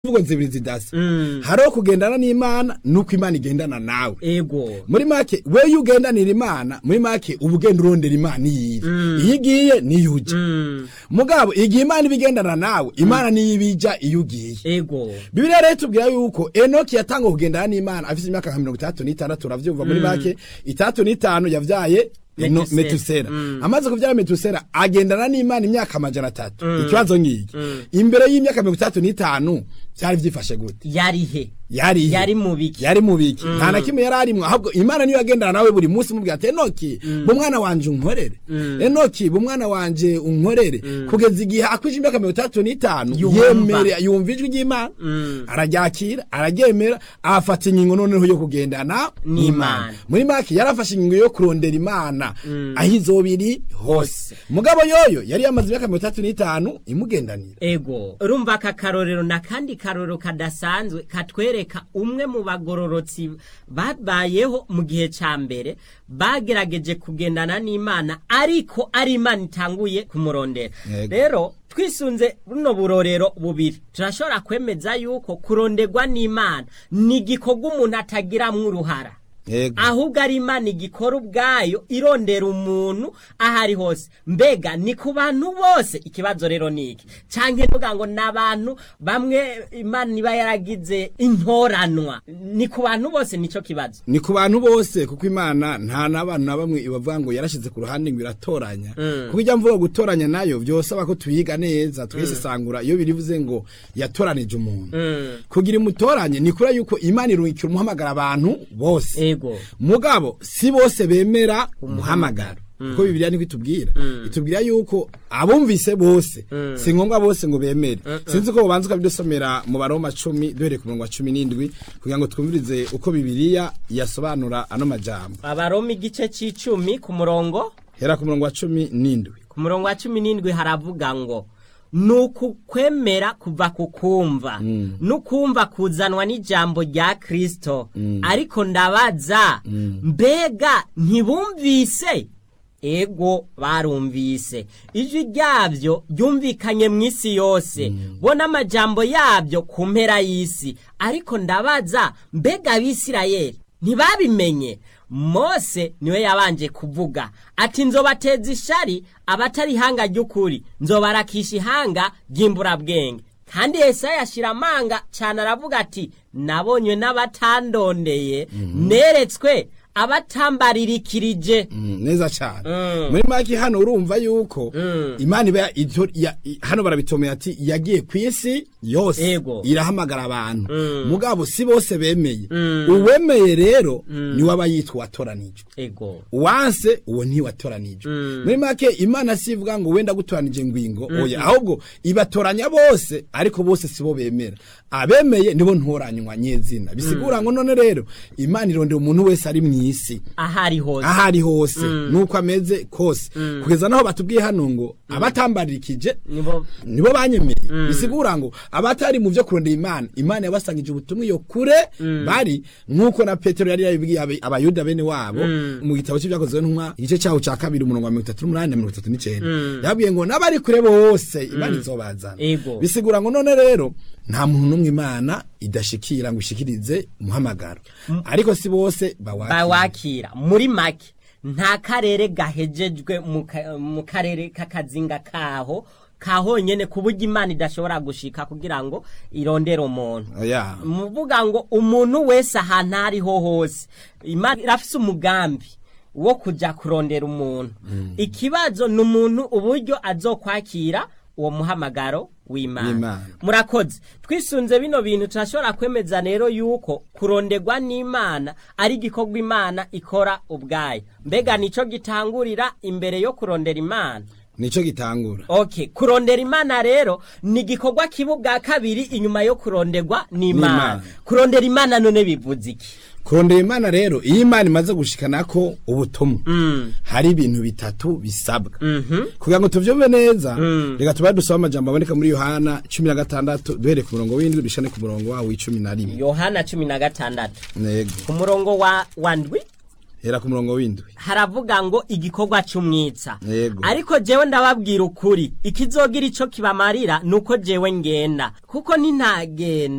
imvugo zibiri zidasa Mm. hariho kugendana n'imana nuko imana igendana nawe ego muri make we iyo ugendanira imana muri make uba ugenda urondera imana iyiri iyo igiye niyo ujya Mm. mugabo igihe imana iba igendana nawe imana niyo iba ijya iyo ugiye ego bibiliya rero itubwira yuko enoki yatanga kugendana n'imana afite imyaka nka mirongo itandatu n'itandatu uravyumva muri make itandatu n'itanu yavyaye Eno- Metusela. metusela amaze kuvyara metusela agendana n'imana imyaka amajana atatu ikibazo ngiki imbere y'imyaka mirongo itandatu n'itanu vyari vyifashe gute yarihe yari ihe? Yari mu biki? yari mu biki nta na kimwe yari arimwo ahubwo imana niyo yagendana nawe buri munsi mubwira ati enoki bu mwana wanje unkorere enoki bu mwana wanje unkorere kugeza igihe akwije imyaka mirongo itandatu n'itanu Yumva. yemere yumva ijwi ry'imana araryakira araryemera afata ingingo noneho yo kugendana N'Imana. muri make yarafashe ingingo yo kurondera imana aho izoba iri hose Hose. mugabo yoyo yari yamaze imyaka mirongo itandatu n'itanu imugendanira ego urumva aka karorero na kandi karorero kadasanzwe katwereka umwe mu bagororotsi babayeho mu gihe ca mbere bagerageje kugendana n'imana ariko ari imana itanguye kumurondera Yego. rero twisunze buno burorero bubiri turashobora kwemeza yuko kuronderwa n'imana ni igikorwa umuntu atagiramwo uruhara Yego. ahubwo ari imana igikora ubwayo irondera umuntu aho ari hose mbega ni ku bantu bose ikibazo rero ni iki canke ntuga ngo ni abantu bamwe imana iba yaragize intoranwa ni ku bantu bose nico kibazo ni ku bantu bose kuko imana nta n'abantu na bamwe ibavuga ngo yarashize ku ruhande ngo iratoranya kuko ijya mvuga gutoranya nayo byosaba ko tuyiga neza twesesangura iyo birivuze ngo yatoranije umuntu kugira imutoranye ni kuri yuko imana irungikira umuhamagara abantu bose ego mugabo si bose bemera umuhamagaro kuko bibiliya niko itubwira itubwira yuko abumvise bose si ngombwa bose ngo bemere sinzi ko bubanza ukabidusomera mu baroma cumi duhereye ku murongo wa cumi n'indwi kugira ngo twumvirize uko bibiliya yasobanura ano majambo abaroma igice c'icumi ku murongo hera ku murongo wa cumi n'indwi ku murongo wa cumi n'indwi haravuga ngo ni ukukwemera kuva ku kumva n'ukumva kuzanwa n'ijambo rya kirisito ariko ndabaza mbega ntibumvise ego barumvise ijwi ryabyo ryumvikanye mu isi yose bo n'amajambo yabyo ku mpera y'isi ariko ndabaza mbega abisirayeli ntibabimenye mose niwe yabanje kuvuga ati nzobateza ishari abatari ihanga ry'ukuri nzobarakisha ihanga ry'imburabwenge kandi yesaya ashyira amanga cyane aravuga ati nabonywe n'abatandondeye neretswe abatambaririkirije Mm, neza cyane muri make hano urumva yuko imana iba ito- ya- i- hano barabitomeye ati yagiye ku isi yose Ego. irahamagara abantu mugabo si bose bemeye uwemeye rero niwe aba yitwa uwatoranijwe ego wanse uwo ntiwatoranijwe muri make imana si ivuga ngo wenda gutoranije ngwingo oya ahubwo ibatoranya bose ariko bose sibo bemera abemeye nibo ntoranywa nyezina bisigura ngo none rero imana irondera umuntu wese ari mu isi ahari hose aho ari hose nuko ameze kose kugeza naho batubwiye hano ngo abatambarikije nibo nibo banyemeye bisigura ngo abatari mu byo kurondera imana imana yabasangije ubutumwa iyo kure bari nk'uko na petero yari yabibwiye abe- abayuda bene wabo mu gitabo cy'ibyakozwe n'intumwa igice cyaho cya kabiri umurongo wa mirongo itatu n'umunani na mirongo itatu n'icyenda yabwiye ngo n'abari kure bose imana izobazana Ego. bisigura ngo none rero nta muntu n'umwe imana idashikira ngo ishikirize umuhamagaro ariko si bose bawakira bawakira muri make nta karere gahejejwe mu ka- mu karere k'akazinga kaho kahonyene ku buryo imana idashobora gushika kugira ngo irondere umuntu Oya. muvuga ngo umuntu wese ahantu aho ariho hose imana irafise umugambi wo kujya kurondera umuntu ikibazo ni umuntu uburyo azokwakira uwo muhamagaro w'imana W'Imana. murakoze twisunze bino bintu turashobora kwemeza rero yuko kuronderwa n'imana ari igikorwa imana ikora ubwayo mbega nico gitangurira imbere yo kurondera imana nico gitangura okay kurondera imana rero ni igikorwa kiba ubwa kabiri inyuma yo kuronderwa n'imana N'Imana. kurondera imana none bivuze iki kurondera imana rero iyo imana imaze gushikana ko ubutumwa hari ibintu bitatu bisabwa kugira ngo tuvyumve neza reka tubaye dusaba amajambo aboneka muri yohana cumi na gatandatu duhereye ku murongo w'indwi dushane ku murongo wawo w'icumi na rimwe yohana cumi na gatandatu yego ku murongo wa wa ndwi hera ku murongo w'indwi haravuga ngo igikorwa c'umwitsa Yego. ariko jewe ndababwira ukuri ikizogira ico kibamarira nuko jewe ngenda kuko nintagenda